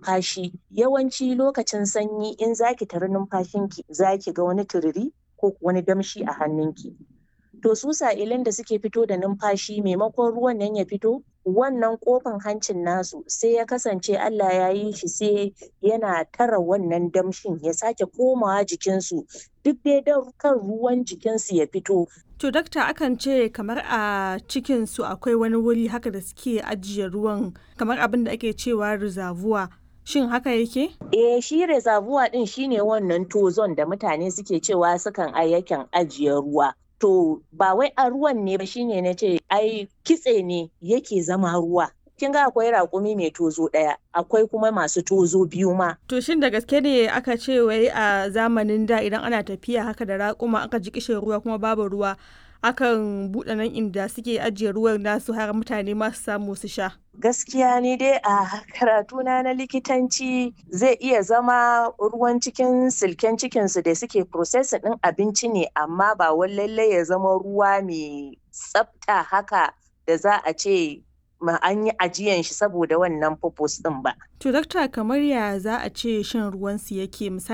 numfashi yawanci lokacin sanyi in zaki tari numfashinki zaki ga wani tururi ko wani damshi a hannunki to su sa'ilin da suke fito da numfashi maimakon ruwan nan ya fito wannan kofin hancin nasu sai ya kasance Allah ya yi shi sai yana tara wannan damshin ya sake komawa jikinsu duk dai don kan ruwan jikinsu ya fito To dakta akan ce kamar a cikin su akwai wani wuri haka da suke ajiye ruwan kamar abin da ake cewa reservoir shin haka yake? Eh shi reservoir din shine wannan tozon da mutane suke cewa sukan ayyakan ajiye ruwa. To ba wai a ruwan ne ba shine na ce ai kitse ne yake zama ruwa. Kin ga akwai raƙumi mai tozo ɗaya, akwai kuma masu tozo biyu ma. To shin da gaske ne aka ce wai a zamanin da idan ana tafiya haka da raƙuma aka ji kishin ruwa kuma babu ruwa akan buɗe nan inda suke ajiye ruwan nasu har mutane ma su samu su sha. Gaskiya ni dai a karatuna na likitanci zai iya zama ruwan cikin silken cikinsu da suke processing ɗin abinci ne amma ba wai lallai ya zama ruwa mai tsafta haka da za a ce ma an yi ajiyan shi saboda wannan purpose ɗin ba. To dakta kamar ya za a ce shan ruwansu yake misali